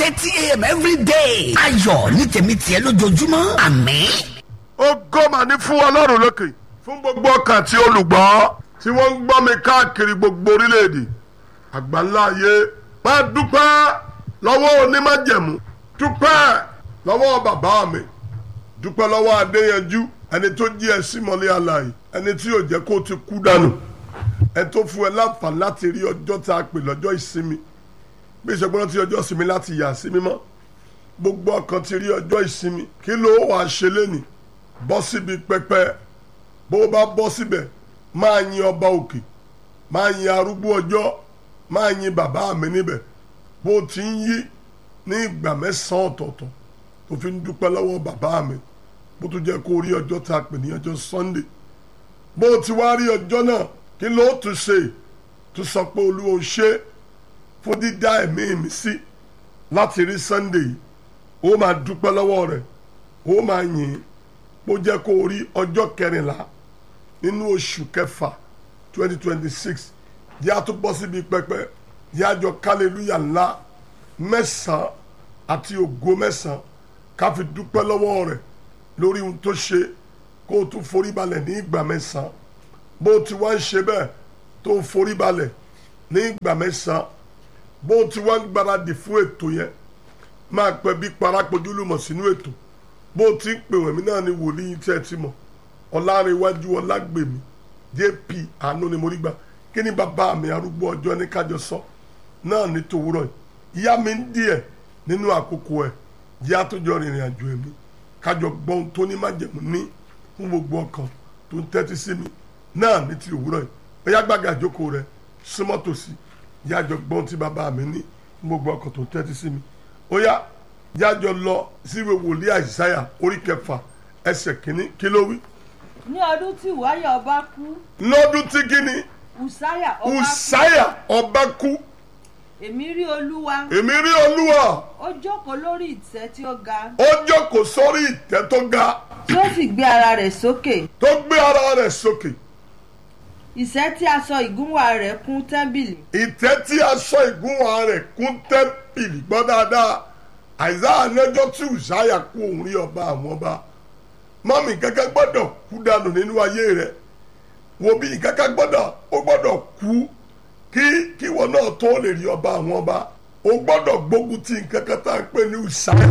thirty a.m. every day. ayọ̀ ní tèmi tiẹ̀ lójoojúmọ́ àmín. ògo mà ní fún ọlọ́run lókè fún gbogbo ọkàn tí olùgbọ́ tí wọ́n ń gbọ́ mi káàkiri gbogbo orílẹ̀-èdè àgbáńlá ayé máa dúpẹ́ lọ́wọ́ onímájẹ̀mú dúpẹ́ lọ́wọ́ bàbá mi dúpẹ́ lọ́wọ́ adéyanjú ẹni tó jí ẹ sí mọ́lẹ́ àlàyé ẹni tí yóò jẹ́ kó o ti kú dànù ẹni tó fún ẹ láǹfààní láti rí ọjọ́ tá a pè lọ́jọ́ ìsinmi bí ìṣègbọ́n ti ọjọ́ ìsinmi láti yà sí mímọ́ gbogbo ọkàn ti rí ọjọ́ ìsinmi kí ló wàá ṣe lénìí bọ́ síbi pẹpẹ bó o bá bọ́ síbẹ̀ máa yin ọba òkè máa yin arúgbó ọjọ́ máa yin bàbá mi níbẹ̀ bó o ti ń yí ní ìgbà mẹ́sàn-án ọ̀tọ̀ọ̀tọ̀ tó fi ń dúpẹ́ lọ́wọ́ bàbá mi bó tún jẹ́ kó rí ọjọ́ tá a pè ní ọjọ́ Sunday bó o ti wá rí ọjọ́ náà kí ló tún ṣe tún sọ pé olúwo ṣe fún dídá ẹ̀mí mi sí láti rí Sunday yìí ó máa dúpẹ́ lọ́wọ́ rẹ̀ ó máa yìn bó jẹ́ kó rí ọjọ́ kẹrìnlá nínú oṣù kẹfà twenty twenty six yá tó bọ́ síbi pẹpẹ yájọ kálẹ̀lúyà ńlá mẹ́sàn-án àti ògo mẹ́sàn-án ká fi dúpẹ́ lọ́wọ́ rẹ̀ lórí ohun tó ṣe kó o tún forí balẹ̀ ní ìgbà mẹ́sàn-án bó o ti wá ń ṣe bẹ́ẹ̀ tó o forí balẹ̀ ní ìgbà mẹ́sàn-án bó o ti wá ń gbáradì fún ètò yẹn máa pẹ́ bí parapojúlùmọ̀ sínú ètò bó o ti ń pè wẹ̀mí náà ni wòlíì tẹ́ ẹ ti mọ̀ ọ̀làrẹ̀wájú ọ̀làgbèmí jp àánú ni mo rí gbà kí ni bàbá mi arúgbó ọjọ́ ní kájọ sọ náà ní tòwúrọ̀ yìí ìyá mi ń díẹ̀ nínú àkókò ẹ̀ jẹ́ àtúnjọ rìnrìn àjò ẹ̀mí kájọ gbọ́n tó ní májẹ̀mú ní fún gbogbo ọkàn tó ń tẹ́tí sí mi náà ní ti òwúrọ̀ yìí bóyá gbàgà àjókòó rẹ súnmọ́ tòsí yájọ gbọ́n tí bàbá mi ní fún gbogbo ọkàn tó ń tẹ́tí sí mi ó yá yájọ lọ síwèé wòlíì àìsáyà orí kẹfà ẹsẹ̀ kìíní kí ló wí. ní ọdún tí wáyà ọba kú lọ́dún tí kíni ùsáyà ọba kú ùsáyà ọba kú èmi rí olúwa èmi rí olúwa ó jókòó lórí ìtẹ́ tí ó ga ó jókòó sórí ìtẹ́ tó ga tí ó sì gbé ara rẹ̀ sókè tó gbé ara rẹ̀ sókè ìṣẹ́ tí aṣọ ìgúnwà rẹ̀ kún tẹ́ḿbìlì ìtẹ́ tí aṣọ ìgúnwà rẹ̀ kún tẹ́ḿpìlì gbọ́ dáadáa àìsáà lọ́jọ́ tí ùsáyà kú òun rí ọba àwọn ọba mọ́mì kankan gbọ́dọ̀ kú dànù nínú ayé rẹ̀ wo bí kankan gbọ́dọ̀ ó gbọ́dọ̀ kú kí kí wọn náà tó lè rí ọba àwọn ọba ó gbọ́dọ̀ gbógun ti nǹkan kan tá à ń pè ní ùsáyà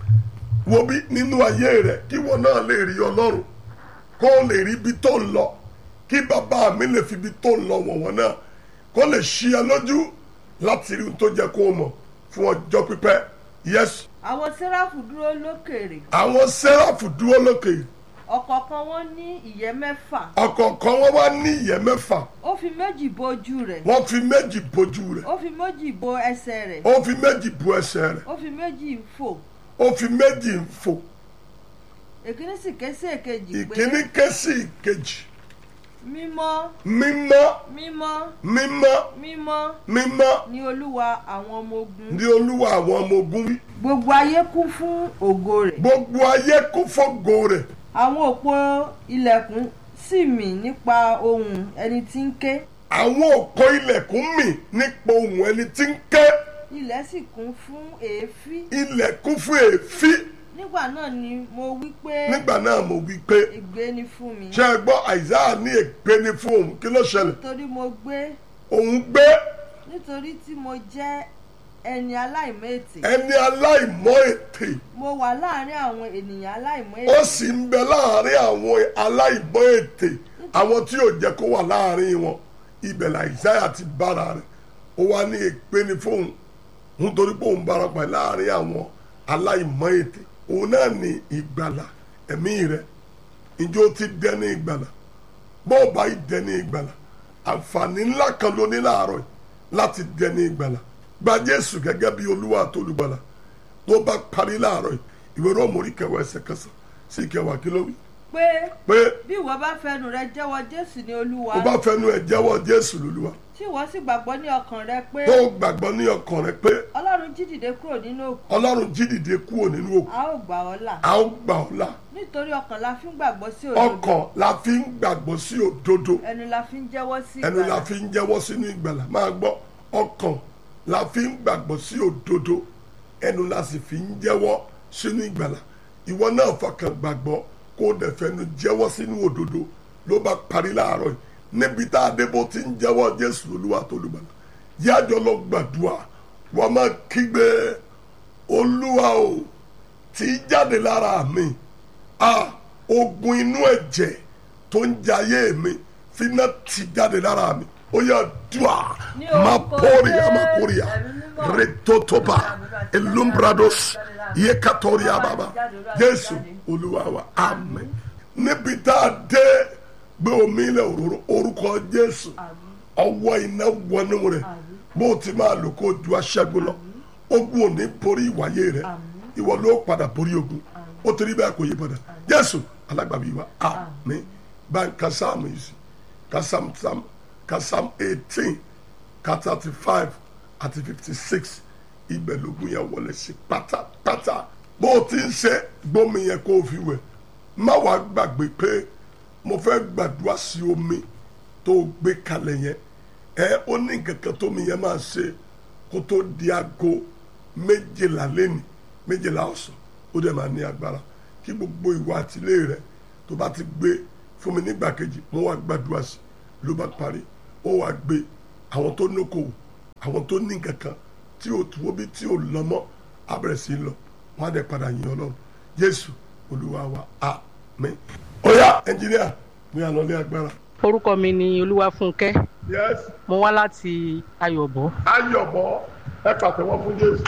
wo bí nínú ayé rẹ̀ kí wọn náà lè rí ọlọ́run kó lè rí ibi tó ń lọ kí bàbá mi lè fi ibi tó ń lọ wọ̀n wọ́n náà kó lè ṣí ẹ lójú láti rí ohun tó jẹ kó o mọ̀ fún ọjọ́ pípẹ́ yẹ́sù àwọn sẹ́ráfù dúró lókèrè àwọn sẹ́ráfù dúró lókè ọ̀kọ̀ọ̀kan wọn ní ìyẹ́ mẹ́fà ọ̀kọ̀ọ̀kan wọn wá ní ìyẹ́ mẹ́fà ó fi méjì bo ojú rẹ̀ wọ́n fi méjì bojú rẹ̀ ó fi méjì bo ẹsẹ̀ rẹ̀ ó fi méjì bu ẹsẹ̀ rẹ̀ ó fi méjì fò ó fi méjì ń fò èkíní sì ké sí èkejì pé ìkíní ké sí ìkejì mímọ́ mímọ́ mímọ́ mímọ́ mímọ́ mímọ́ ni olúwa àwọn ọmọ ogun ní olúwa àwọn ọmọ ogun wí gbogbo ayé kún fún ògo rẹ̀ gbogbo ayé kún fọ́gò rẹ̀ àwọn òpó ilẹ̀kùn sì mì nípa ohùn ẹni tí ń ké àwọn òpó ilẹ̀kùn mì nípa ohùn ẹni tí ń ké ilẹ̀ sì kún fún èéfín ilẹ̀ kún fún èéfín nígbà náà ni mo wí pé nígbà náà mo wí pé ègbé ni fún mi ṣé ẹ gbọ́ àìsáà ní ègbé ni fún òun kí ló ṣẹlẹ̀ nítorí mo gbé òun gbé nítorí tí mo jẹ́ ẹni aláìmọ́ ètè ẹni aláìmọ́ ètè mo wà láàrin àwọn ènìyàn aláìmọ́ ó ètè sì ń bẹ láàrin àwọn aláìmọ́ ètè àwọn tí ò jẹ́ kó wà láàrin wọn ibẹ̀ làìsáyà ti bára rẹ̀ ó wá ní ègbé ni fóun nítorí pé òun bára pẹ̀ láàrin àwọn aláìmọ́ ètè òun náà ní ìgbàlà ẹ̀mí rẹ̀ ìjọ ti dẹni ìgbàlà bó o bá yìí dẹni ìgbàlà àǹfààní ńlá kan ló ní láàárọ̀ yìí láti dẹni ìgbàlà gba Jésù gẹ́gẹ́ bí olúwa àti olùgbàlà tó bá parí láàárọ̀ yìí ìwé Róòmù orí kẹwàá ẹsẹ̀ kẹsàn sí kẹwàá kí ló wí pé pé bí ìwọ bá fẹnu rẹ jẹ́wọ́ jésù ní olúwa o bá fẹnu ẹ̀ jẹ́wọ́ Jésù lólúwa tí ìwọ sì gbàgbọ́ ní ọkàn rẹ pé tó gbàgbọ́ ní ọkàn rẹ pé ọlọ́run jí dìde kúrò nínú òkú Ọlọ́run jí dìde kúrò nínú òkú a ó gbà ọ́ là a ó gbà ọ́ là nítorí ọkàn la fi ń gbàgbọ́ sí òdodo ọkàn la fi ń gbàgbọ́ sí òdodo ẹnu la fi ń jẹ́wọ́ sí ẹnu la ìgbàlà fi ń jẹ́wọ́ sínú ìgbàlà máa gbọ́ ọkàn la fi ń gbàgbọ́ sí òdodo ẹnu la sì fi ń jẹ́wọ́ sínú ìgbàlà ìwọ náà fọkàn gbàgbọ́ kó o dẹ̀ fẹnu jẹ́wọ́ sínú òdodo ló bá parí láàárọ̀ yìí níbi tá a dé bó ti ń jẹ́wọ́ jésù olúwa tó lùgbàlà yájọ́ lọ gbàdúrà wọ́n máa kígbe olúwa o tí í jáde lára mi a ogun inú ẹ̀jẹ̀ tó ń jayé mi finá ti jáde lára mi ó yà dùà Ní má orúkọ pọ́ọ̀rìà má Jésù, kórìà ẹ̀mí mímọ́. retotoba elumbrados yekatoriya baba jésù olúwa wa amen níbi tá a dé gbé omi ilẹ̀ òróró orúkọ jésù ọwọ́ iná wọnú rẹ̀ bó o ti máa lò kó o ju aṣẹ́gun lọ ogun ò ní borí ìwáyé rẹ̀ ìwọ ló padà borí ogun ó ti rí bẹ́ẹ̀ kò yí padà jésù alágbàbí wa amen bá ń ka sáàmù yìí sí ka sáàmù sáàmù ka sáàmù eighteen ka thirty five àti fifty six ibẹ̀ lógun yẹn wọlé sí pátápátá bó o ti ń ṣe gbómi yẹn kó o fi wẹ̀ má wàá gbàgbé pé mo fẹ́ gbàdúrà sí omi tó o gbé kalẹ̀ yẹn ẹ ó ní kankan tómi yẹn máa ṣe kó tó di aago méjìlá lẹ́nu méjìlá ọ̀sán ó dẹ̀ máa ní agbára kí gbogbo ìwà àtìlé rẹ tó bá ti gbé fún mi nígbà kejì mo wá gbàdúrà sí ló bá parí ó wá gbé àwọn tó nókòwò àwọn tó ní kankan tí ò tó bí tí ò lọ mọ́ abẹ́rẹ́ sí lọ wọ́n á dẹ̀ padà yìn ọlọ́run jésù olúwa wa àmín. ó yá ẹnjìníà mi à lọlé agbára. orúkọ mi ni olúwafúnkẹ́ yes mo wá láti ayọ̀bọ ayọ̀bọ ẹ pàtẹ́wọ́ fún jésù.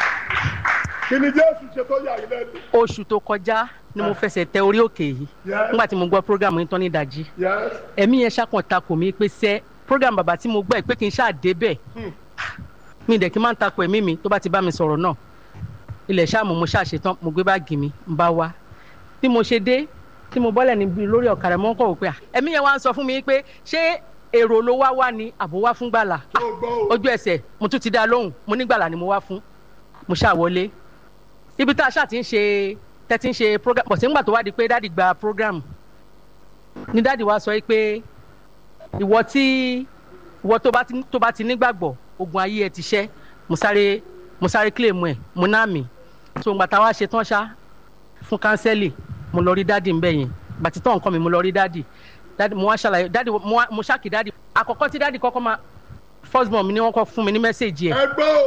kí ni jésù ṣe tó yà yín lẹ́nu. oṣù tó kọjá ni mo fẹsẹ̀ tẹ orí òkè yìí Yes. nígbà tí mo gbọ́ program yìí tán ní ìdajì yes ẹ̀mí yẹn ṣàkàn takò mí pé sẹ́ program bàbá tí mo gbọ́ ẹ̀ pé kí n ṣáà débẹ̀ mi dẹ̀ kí n máa ń takò ẹ̀mí mi tó bá ti bá mi sọ̀rọ̀ náà ilẹ̀ ṣáàmù mo ṣáà ṣetán mo gbé báàgì mi ń bá wá bí mo ṣe dé tí mo bọ́lẹ̀ níbi lórí ọ̀kadà mo ń kọ̀ wò pé à ẹ̀mí yẹn wá ń sọ fún mi pé ṣé èrò ló wá wá ni àbò wá fún gbàlà tó gbọ́ o. ojú ẹsẹ̀ mo tún ti dá lóhùn mo ní gbàlà ni mo wá fún mo ṣáà wọlé ibi tá a ṣáà ti ń ṣe tẹ́tí ń ṣe program bọ̀sẹ̀ ńgbà tó wá di pé dáàdì gba program ní dáàdì wa sọ yìí pé ìwọ tí ìwọ tó bá ti tó bá ti nígbàgbọ́ ogun ayé ẹ ti ṣẹ́ mo sáré mo sáré claim ẹ mo náà mi so ńgbà tá a wá ṣe tán ṣá fún kánsẹ́lì mo lọ rí dáàdì ńbẹ yẹn bàtí tán nǹkan mi mo lọ rí dáàdì dáàdì mo wá ṣàlàyé dáàdì mo wá mo ṣàkí dáàdì àkọ́kọ́ tí dáàdì kọ́kọ́ máa first born mi ni wọ́n kọ́ fún mi ní mẹ́sẹ̀gì ẹ̀ ẹ gbọ́ o.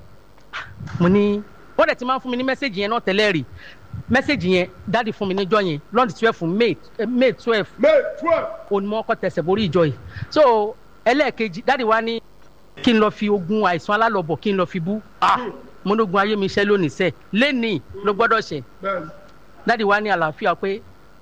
mo ní wọ́n dẹ̀ ti máa ń fún mi ní mẹ́sẹ̀gì yẹn náà tẹ́lẹ̀ rí mẹ́sẹ̀gì yẹn dáàdì fún mi níjọ́ yẹn lọ́ọ̀dì twelve may eh, may twelve may twelve. onímọ̀ ọkọ̀ tẹ̀sẹ̀ borí ìjọ yìí so ẹlẹ́ẹ̀kejì dáàdì wa ní kí n lọ fi ogun àìsàn alálọ̀bọ̀ kí n lọ fi bú ah mo ní ogun ayé mi ṣẹ́ lónìí sẹ́ lẹ́nìí ló gbọ́dọ̀ ṣẹ bẹ́ẹ̀ni dáàdì wa ní àlàáfíà pé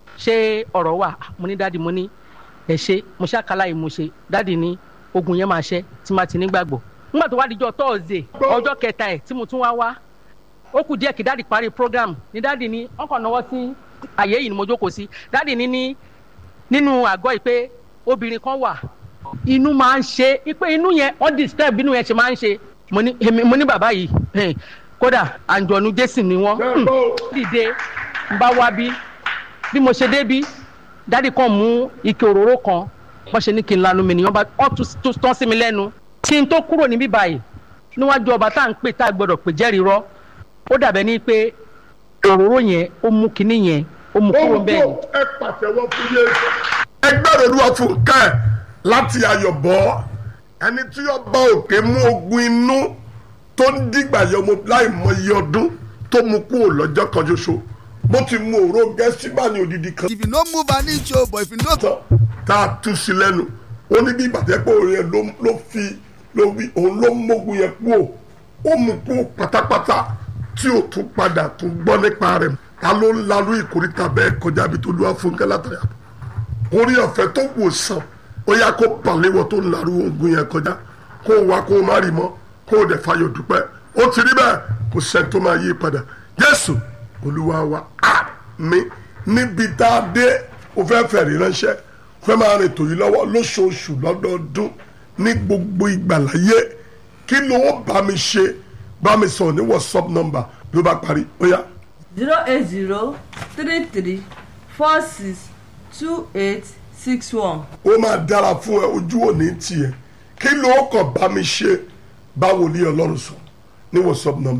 ṣé ọ̀rọ̀ wà Ah, mo ní dáàdì mo ní ẹ ṣe mo ṣàkálà yìí mo ṣe dáàdì ní ogun yẹn máa ṣẹ tí má ti nígbàgbọ́ nígbà tó wá dijọ́ tọ́ọ̀zẹ̀ ọjọ́ kẹta ẹ̀ tí mo tún wá wá ó kù díẹ̀ kí dáàdì parí program ní dáàdì ní ọkọ̀ náwó sí àyè yìí ni mo jókòó sí dáàdì ní ní nínú àgọ́ yìí pé obìnrin kan wà inú máa ń ṣe é pé inú yẹn wọ́n disturb inú yẹn ṣe máa ń ṣe mo ní èmi- mo ní bàbá yìí eh, kódà àǹjọ̀nù jésì ni wọ́n bẹ́ẹ̀ gbọ́ o. dìde ń bá wá bí bí mo ṣe débí dádì kan mú ike òróró kan wọ́n ṣe ní kí n lanu mi nìyẹn bá wọ́n tún tún tán sí mi lẹ́nu kí n tó kúrò níbí báyìí níwájú ọba tá à ń pè tá a gbọ́dọ̀ pè jẹ́rìí rọ́ ó dàbẹ́ ní pé òróró yẹn ó mú kinní yẹn ó mú kúrò ohun bẹ́ẹ̀ tó ni. ẹ pàtẹ́wọ́ fún yéésù. ẹgbẹ́ olúwa fún ká ẹ̀ láti ayọ̀bọ̀ ẹni tí ọba òkè mú ogun inú tó ń dìgbà yọ ọmọ láì mọ iye ọdún tó mú kúrò lọ́jọ́ kan ṣoṣo bó ti mú òró gẹ́sí bá ní odidi kan if you no move an inch o but if you no tán tá a tú sí lẹ́nu ó ní bí ìbàdàn pé òun yẹn ló ló fi ló wí òun ló mógun yẹn kú o ó mú kú pátápátá tí ò tún padà tún gbọ́ nípa rẹ̀ ta ló ń lalú ìkórìtà bẹ́ẹ̀ kọjá bí tó lúwa fún kẹ́lá tẹ̀lé àbọ̀ orí ọ̀fẹ́ tó wò sàn ó yá kó balẹ̀wọ̀ tó ń larú ogun yẹn kọjá kó o wá kó o má rí mọ́ kó o dẹ̀ fayọ̀ dúpẹ́ ó ti rí bẹ́ẹ̀ kò sẹ́ni tó máa yí padà jésù olúwa wa àmín níbi tá a dé o fẹ́ fẹ̀rí ránṣẹ́ o fẹ́ máa rìn tòyí lọ́wọ́ lóṣooṣù lọ́dọọdún ní gbogbo ìgbàláyé kí ló ó bá mi ṣe bá mi sọ̀rọ̀ ní whatsapp number ló bá parí ó yá zero eight zero three three four six two eight six one. ó máa dára fún ẹ ojú òní tiẹ̀ kí ló kàn bá mi ṣe báwo ní ọlọ́run sọ ní whatsapp number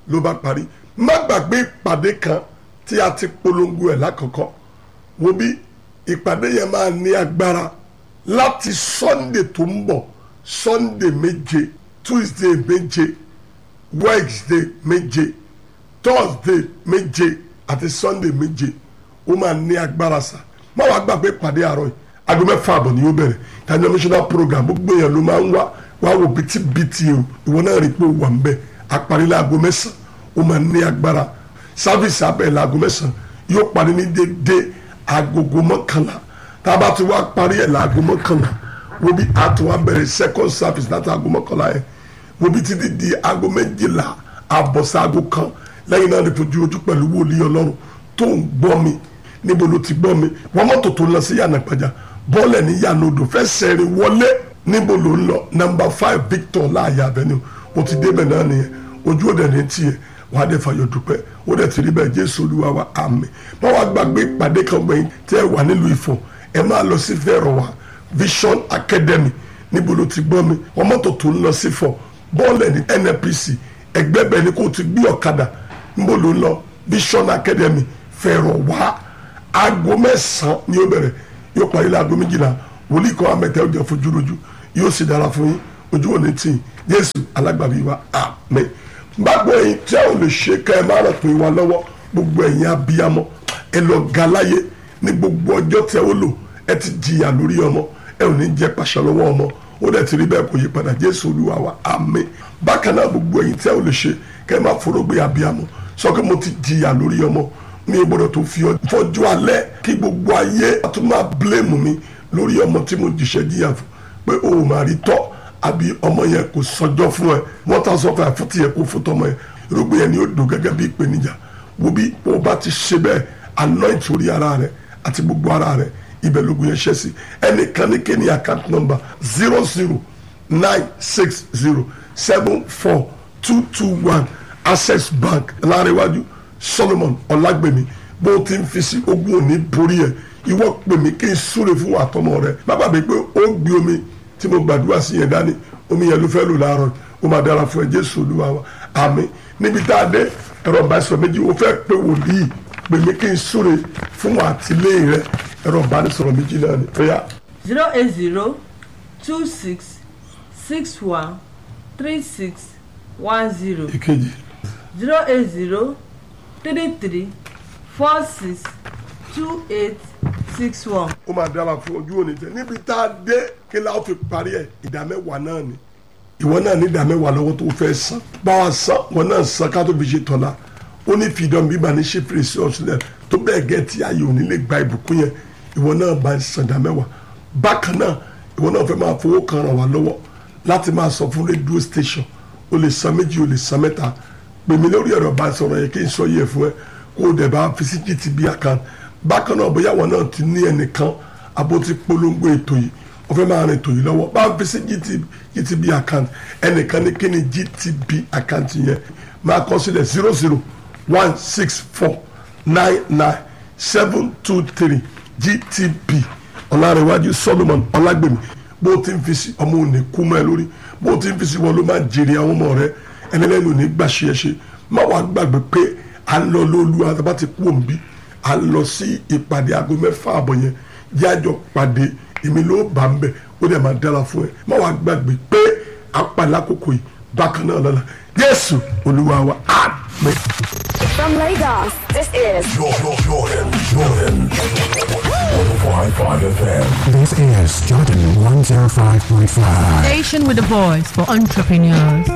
ló bá parí má gbàgbé ìpàdé kan tí a ti polongo ẹ̀ lákọ̀ọ́kọ́ wo bí ìpàdé yẹn máa ní agbára láti sunday tó ń bọ̀ sunday méje tuesday méje wednesday méje thursday méje àti sunday méje ó máa ní agbára sa má wàá gbàgbé ìpàdé àárọ̀ yìí aago mẹ́fà àbọ̀ ni yóò bẹ̀rẹ̀ tani national program gbogbo èèyàn ló máa ń wá wá wò bìtìbìtì o ìwọ náà rí i pé ó wà ń bẹ̀ àparí láago mẹ́sàn-án ó máa ní agbára sáfìsì abẹ́ láago mẹ́sàn-án yóò parí ní dédé agogo mọ́kànlá tá a bá ti wá parí ẹ̀ láago mọ́kànlá wo bí a ti wá bẹ̀rẹ̀ second service láti aago mọ́kànlá yẹn wo bí títí di aago méjìlá àbọ̀sá aago kan lẹ́yìn náà lè fojú ojú pẹ̀lú wòlíì ọlọ́run tó ń gbọ́ mi níbo ló ti gbọ́ mi wọ́n mọ́tò tó ń lọ sí yànnà pàjá bọ́ọ̀lẹ̀ ní yànnà odò fẹ́ sẹ́rin wọlé níbo ló ń lọ number five victor láàyè avenue mo ti débẹ̀ náà nìyẹn ojú òde ní tiẹ̀ wàá dẹ̀ fàyọ̀ dúpẹ́ ó dẹ̀ ti rí bẹ́ẹ̀ jésù olúwa wa àmín má wàá gbàgbé ìpàdé kan gbẹ̀yìn tẹ́ ẹ wà nílùú ìfọ̀ ẹ máa lọ sí fẹ́rọ̀ wa vision academy níbo ló ti gbọ́ mi wọ́n mọ́tò tó ń lọ sí fọ̀ bọ́ọ̀lẹ̀ ní nnpc ẹgbẹ́ bẹ́ẹ̀ ni kò ti gbé ọ̀kadà níbo ló ń lọ vision academy fẹ́rọ̀ wá aago mẹ́sàn-án ni ó bẹ̀rẹ̀ yóò parí láago méjìlá wòlíì kan amẹ́tẹ́ ọjà fojú rojú yóò sì dára fún yín ojú òní tì í jésù alágbàbí wa àmín gbàgbọ́ ẹ̀yin tí a ò lè ṣe ká ẹ má ràn pé wa lọ́wọ́ gbogbo ẹ̀yin abiyamọ ẹ lọ ga láyé ní gbogbo ọjọ́ tí ẹ ó lò ẹ ti jìyà lórí ọmọ ẹ ò ní jẹ pàṣẹ lọ́wọ́ ọmọ ó dẹ̀ ti rí bẹ́ẹ̀ kò yí padà jésù olúwa wa àmín bákan náà gbogbo ẹ̀yin tí a ò lè ṣe ká ẹ má forógbé abiyamọ sọ pé mo ti jìyà lórí ọmọ mi ò gbọdọ̀ tó fi fọjú alẹ́ kí gbogbo ayé a tún máa blame mi lórí ọmọ tí mo jìṣẹ́ jìyà fún pé o ò máa rí tọ́ àbí ọmọ yẹn kò sọjọ́ fún ẹ wọ́n ta sọ fún ẹ fún tiẹ̀ kó fún tọmọ yẹn irúgbìn yẹn ni ó dùn gẹ́gẹ́ bí ìpèníjà wo bí o bá ti ṣe bẹ́ẹ̀ anoint orí ara rẹ àti gbogbo ara rẹ ibẹ̀ lógun yẹn ṣẹ́ sí ẹnìkan ní kéde account number zero zero nine six zero seven four two two one access bank láríwájú solomon ọlágbèmí bó o ti ń fi sí ogún òní borí ẹ ìwọ pè mí kí n súre fún àtọmọ rẹ bàbá mi pé ó gbé omi tí mo gbàdúrà sí yẹn dání omi yẹn ló fẹ́ lò láàárọ̀ ó máa dára fún ẹ jésù olúwa wa àmín níbi tá a dé ẹ̀rọ ìbánisọ̀rọ̀ méjì ó fẹ́ pé wòlíì pè mí kí n súre fún àtìlẹ́yìn rẹ ẹ̀rọ ìbánisọ̀rọ̀ méjì náà ni ó yá. zero eight zero two six six one three six one zero ìkejì zero eight zero three three four six two eight six one. ó máa dára fún ojú òní tẹ níbi tá a dé kí la ó fi parí ẹ ìdá mẹ́wàá náà ni ìwọ náà ní ìdá mẹ́wàá lọ́wọ́ tó fẹ́ san báwa san wọn náà san ká tó fi ṣe tọ́lá ó ní fìdán bíbá ní ṣe fèrèsé ọ̀sùnlẹ̀ tó bẹ́ẹ̀ gẹ́ tí ayé òní lè gba ìbùkún yẹn ìwọ náà bá ń san ìdá mẹ́wàá bákan náà ìwọ náà fẹ́ máa fowó kan ràn wá lọ́wọ́ láti máa sọ fún rédíò station o lè san méjì o lè san mẹ́ta pè mí lórí ẹ̀rọ bá sọ̀rọ̀ yẹn kí n sọ yẹ fún ẹ kó o dẹ̀ bá fi sí gtb account bákan náà bóyá wọn náà ti ní ẹnìkan abo ti polongo ètò yìí wọ́n fẹ́ máa rìn ètò yìí lọ́wọ́ bá fi sí gtb account ẹnìkan ní kí ni gtb account yẹn máa kọ sílẹ̀ zero zero one six four nine nine seven two three gtb ọ̀làrẹ̀wájú solomon ọlágbèmí bó o ti ń fi sí ọmọ òní kú mọ́ ẹ lórí bó o ti ń fi sí wọn ló máa jèrè àwọn ọmọ rẹ ẹnilẹ́nu ò ní gbà ṣe é ṣe má wàá gbàgbé pé à ń lọ lólu àtàbá ti kú òǹbí à ń lọ sí ìpàdé aago mẹ́fà àbọ̀ yẹn yájọ pàdé èmi ló bá ń bẹ̀ ó dẹ̀ máa dára fún ẹ má wàá gbàgbé pé apàlà àkókò yìí bákan náà lọ́la jésù olúwa wa àmín. From Lagos, this is Jordan, Jordan, Jordan. 105.5 FM. This is Jordan 105.5. Station with a voice for entrepreneurs.